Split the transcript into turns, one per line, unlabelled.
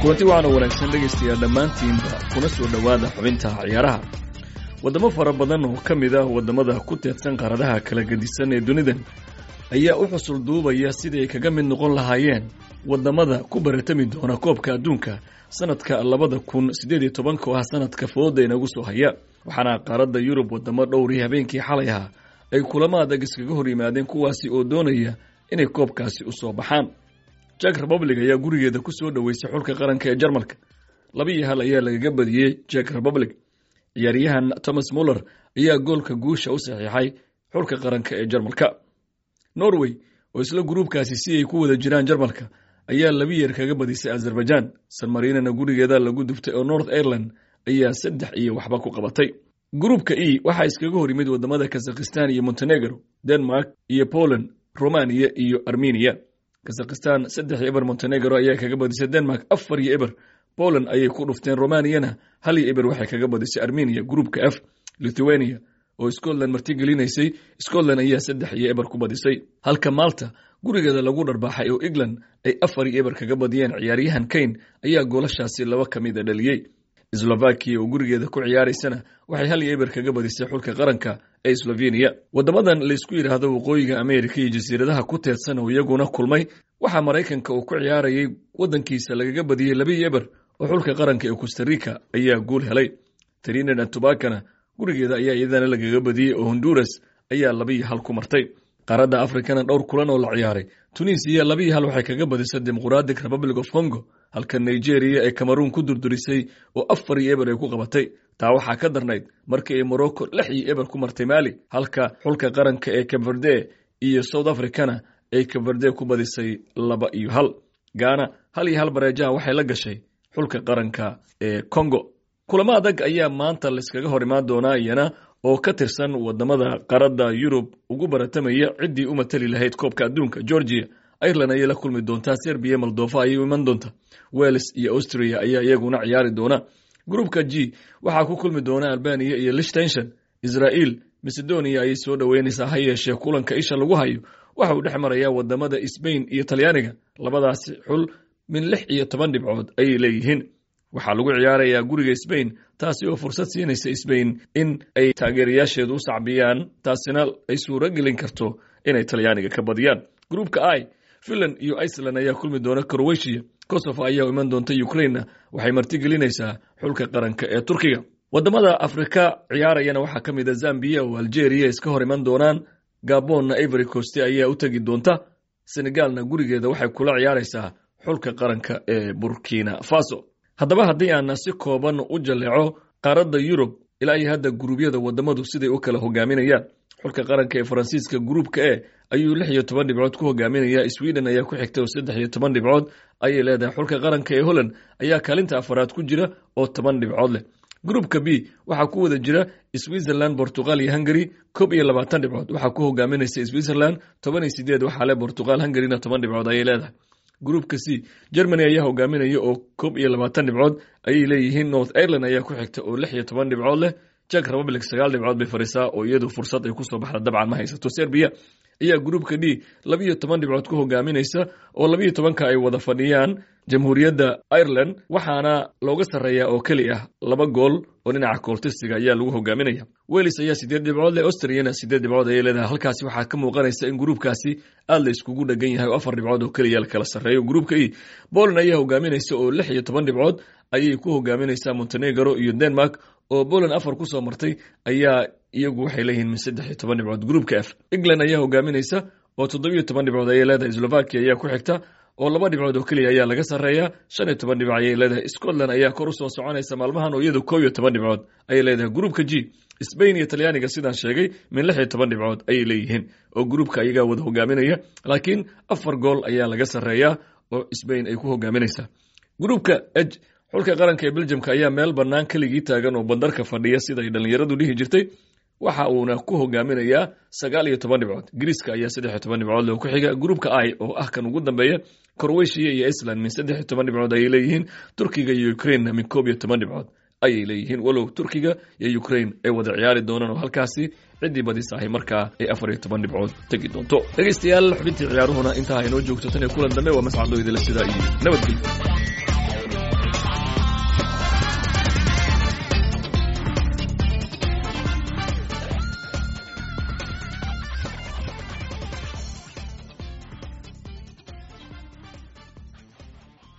kulanti waxaana wanaagsan dhegaystayaa dhammaantiinba kuna soo dhowaada xubinta ciyaaraha waddamo fara badan oo ka mid ah waddamada ku teedsan qaaradaha kala gedisan ee dunidan ayaa u xusul duubaya siday kaga mid noqon lahaayeen waddamada ku baratami doona koobka adduunka sanadka labada kun siddeed iyo tobanka oo ah sanadka fooda inagu soo haya waxaana qaaradda yurub waddamo dhowrii habeenkii xalay ahaa ay kulamo adag iskaga hor yimaadeen kuwaasi oo doonaya inay koobkaasi u soo baxaan jak republic ayaa gurigeeda ku soo dhoweysay xulka qaranka ee jarmalka laba iyo hal ayaa lagaga badiyey jak republic ciyaaryahan thomas muller ayaa goolka guusha u saxiixay xulka qaranka ee jarmalka norway oo isla gruubkaasi si ay ku wada jiraan jarmalka ayaa laba yeer kaga badisay azerbaijan sanmarinana gurigeeda lagu duftay oo north ireland ayaa saddex iyo waxba ku qabatay gruubka e waxaa iskaga hor yimid wadamada kazakhistan iyo montenegro denmark iyo poland romania iyo armenia kazakhistan saddex iyo eber montenegro ayaa kaga badisay denmark afar iyo eber poland ayay ku dhufteen romaniyana hal iyo eber waxay kaga badisay armenia gruubka f lithuania oo scotland martigelinaysay scotland ayaa saddex iyo eber ku badisay halka malta gurigeeda lagu dharbaaxay oo england ay afar iyo eber kaga badiyeen ciyaaryahan kane ayaa goolashaasi laba ka mid a dhaliyey slovakia oo gurigeeda ku ciyaaraysana waxay hal iyo eber kaga badisay xulka qaranka ee slovenia waddamadan laysku yidhaahdo waqooyiga amerika iyo jasiiradaha ku teedsan oo iyaguna kulmay waxaa maraykanka uu ku ciyaarayay waddankiisa lagaga badiyey laba iyo eber oo xulka qaranka ee costarica ayaa guul helay trinid and tobakana gurigeeda ayaa iyadana lagaga badiyey oo honduras ayaa laba iyo hal ku martay qaaradda afrikana dhowr kulan oo la ciyaaray tunisiya laba iyo hal waxay kaga badisay democratic republic of congo halka nigeria ee cameroon ku durdurisay oo afar iyo eber ay ku qabatay taa waxaa ka darnayd markii ay morocco lix iyo eber ku martay mali halka xulka qaranka ee cabverde iyo south africana ay cabverde ku badisay laba iyo hal gaana hal iyo hal bareejaha waxay la gashay xulka qaranka ee congo kulamo adag ayaa maanta layskaga hor imaan doonaa iyana oo ka tirsan wadamada qaradda yurub ugu baratamaya ciddii u matali lahayd koobka adduunka georgia ireland ayay la kulmi doontaa serbiya moldova ayay u iman doonta wales iyo austria ayaa iyaguna ciyaari doona gruupka g waxaa ku kulmi doona albania iyo lichtenshon israel macedonia ayay soo dhoweynaysaa ha yeeshee kulanka isha lagu hayo waxa uu dhex marayaa wadamada sbain iyo talyaaniga labadaasi xul min lix iyo toban dhibcood ayay leeyihiin waxaa lagu ciyaarayaa guriga sbain taasi oo fursad siinaysa sbain in ay taageerayaasheedu u sacbiyaan taasina ay suuro gelin karto inay talyaaniga ka badiyaan gruupka i finland iyo iceland ayaa kulmi doona crowetiya kosovo ayaa iman doonta ukrainena waxay martigelinaysaa xulka qaranka ee turkiga wadamada afrika ciyaarayana waxaa ka mid a zambiya oo algeria iska hor iman doonaan gabonna ivory coast ayaa u tegi doonta senegalna gurigeeda waxay kula ciyaaraysaa xulka qaranka ee burkina faso haddaba haddii aan si kooban u jaleeco qaaradda yurub ilaa iyo hadda guruubyada wadamadu siday u kala hogaaminayaan xulka qaranka ee faransiiska gruupka e ayuu lix iyo toban dhibcood ku hogaaminaya sweden ayaa ku xigta oo saddex iyo toban dhibcood ayay leedahay xulka qaranka ee holland ayaa kaalinta afaraad ku jira oo toban dhibcood leh gruupka b waxaa ku wada jira switzerland portugal iyo hungary koob iyo labaatan dhibcood waxaa ku hogaaminaysa switzerland toban iyo sideed waxaa leh portugal hungaryna toban dhibcood ayay leedahay gruupka c germany ayaa hogaaminaya oo koob iyo labaatan dhibcood ayay leeyihiin north ireland ayaa ku xigta oo lix iyo toban dhibcood leh jak republic sagaal dhibcood bay fariisaa oo iyadu fursad ay kusoo baxda dabcan ma haysato serbiya ayaa gruupka d labiyo toban dhibcood ku hogaaminaysa oo labiyo tobanka ay wada fadhiyaan jamhuuriyadda ireland waxaana looga sarreeyaa oo keli ah laba gool oo dhinaca kooltisiga ayaa lagu hogaaminaya welis ayaa sideed dhibcood leh austriyana sideed dhibcood ayay leedahay halkaasi waxaa ka muuqanaysa in gruupkaasi aad la iskugu dhegan yahay oo afar dhibcood oo keliya la kala sarreeyo gruupka e poland ayaa hogaaminaysa oo lix iyo toban dhibcood ayay ku hogaaminaysaa montenegro iyo denmark oo poland afar kusoo martay ayaa iyagu waxay leeyihiin min saddex iyo toban dhibcood gruupka f england ayaa hogaaminaysa oo toddobiyo toban dhibcood ayay leedahay slovakia ayaa ku xigta oo laba dhibcood oo keliya ayaa laga sarreeyaa shan iyo toban dhibc ayay leedahay scotland ayaa kor usoo soconaysa maalmahan oo iyadu kow iyo toban dhibcood ayay leedahay gruupka g sbain iyo talyaaniga sidaan sheegay min lix iyo toban dhibcood ayay leeyihiin oo gruupka ayagaa wada hogaaminaya laakiin afar gool ayaa laga sarreeyaa oo sbain ay ku hogaaminaysaa gruupka eg xulka qaranka ee beljamka ayaa meel bannaan keligii taagan oo bandarka fadhiya sida ay dhallinyaradu dhihi jirtay waxa uuna ku hogaaminayaa sagaal iyo toban dhibcood griiska ayaa saddex iyo toban dhibcood leh ku xiga gruupka i oo ah kan ugu dambeeya crowetiya iyo iceland min saddex iyo toban dhibcood ayay leeyihiin turkiga iyo ukrainena min koob iyo toban dhibcood ayay leeyihiin walow turkiga iyo ukrain ay wada ciyaari doonaan oo halkaasi ciddii badisahay markaa ay afar iyo toban dhibcood tegi doonto dhegaystayaal xubintii ciyaaruhuna intaa haynoo joogto tan iyo kulan dambe waa mascadoo idila sidaa iyo nabadgelyo